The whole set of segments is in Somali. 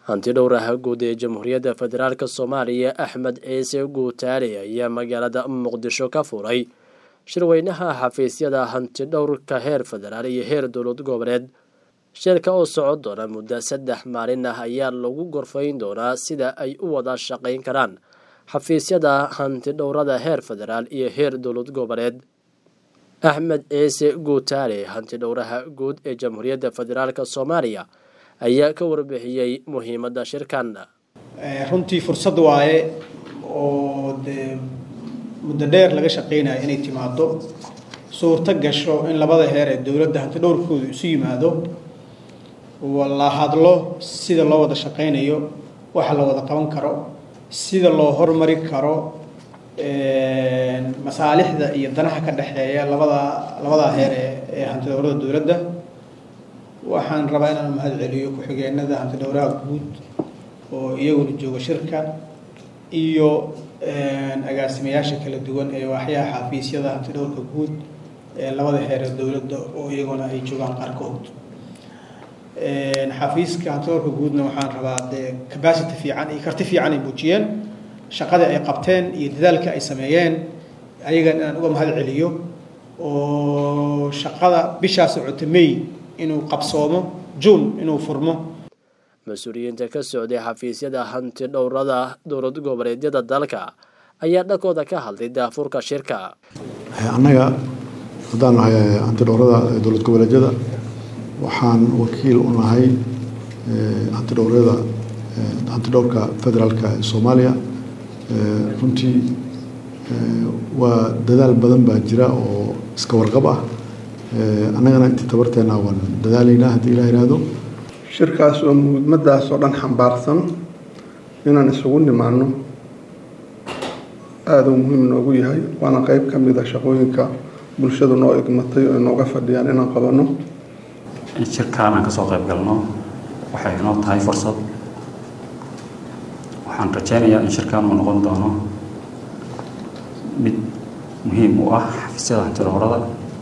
hanti dhowraha guud ee jamhuuriyadda federaalk soomaaliya axmed ciise guutaale ayaa magaalada muqdisho ka furay shirweynaha xafiisyada hanti dhowrka heer federaal iyo heer dowlad goboleed shirka oo socon doona muddo saddex maalin ah ayaa lagu gorfayn doonaa sida ay u wada shaqayn karaan xafiisyada hanti dhowrada heer federaal iyo heer dowlad goboleed axmed ciise guutaale hanti dhowraha guud ee jamhuuriyadda federaalk soomaaliya ayaa ka warbixiyey muhiimadda shirkan runtii fursad waaye oo dee muddo dheer laga shaqeynayo inay timaado suurto gasho in labada heer ee dowladda hanti dhowrkooda isu yimaado la hadlo sida loo wada shaqeynayo waxa la wada qaban karo sida loo hormari karo masaalixda iyo danaha ka dhexeeya labada labadaa heer ee hanti dhowrada dowladda waxaan rabaa inaan mahad celiyo ku-xigeenada hanti dhowraha guud oo iyaguna jooga shirka iyo agaasimayaasha kala duwan ee waaxyaha xafiisyada hanti dhowrka guud ee labada heer ee dowladda oo iyaguna ay joogaan qaarkood xafiiska hanti dhowrka guudna waxaan rabaa dee capacity fiican iyo karti fiican ay muujiyeen shaqada ay qabteen iyo dadaalka ay sameeyeen ayagan inaan uga mahad celiyo oo shaqada bishaa socota may inuu qabsoomo juun inuu furmo mas-uuliyiinta ka socday xafiisyada hanti dhowrada dowlad goboleedyada dalka ayaa dhankooda ka hadlay daafurka shirka annaga haddaan nahay hanti dhowrada dowlad goboleedyada waxaan wakiil u nahay hanti dhowrada hanti dhowrka federaalka ee soomaaliya runtii waa dadaal badan baa jira oo iska warqab ah annagana intii tabarteena waan dadaalaynaa haddii ilaa yidhaahdo shirkaas oo muhiimadaas oo dhan xambaarsan inaan isugu nimaano aada u muhiim noogu yahay waana qeyb ka mid a shaqooyinka bulshadu noo igmatay oo nooga fadhiyaan inaan qabanno in shirkaan aan kasoo qayb galno waxay inoo tahay fursad waxaan rajeynayaa in shirkaan uu noqon doono mid muhiim u ah xafiisyada hanti dhowrada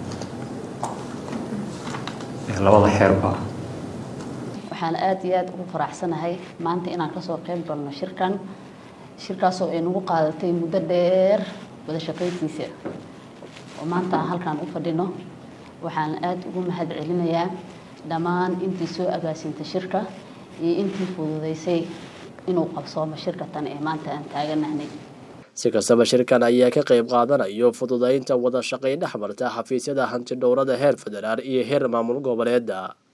ee labada xeerba waxaan aada iyo aada ugu faraxsanahay maanta inaan kasoo qayb galno shirkan shirkaasoo ay nagu qaadatay muddo dheer wada shaqayntiisa oo maanta aan halkaan u fadhino waxaan aada ugu mahad celinayaa dhammaan intii soo agaasintay shirka iyo intii fududeysay inuu qabsoomo shirka tan ee maanta aan taaganahnay si kastaba shirkan ayaa ka qayb qaadanayo fududeynta wada shaqayn dhex marta xafiisyada hanti dhowrada heer federaal iyo heer maamul goboleeda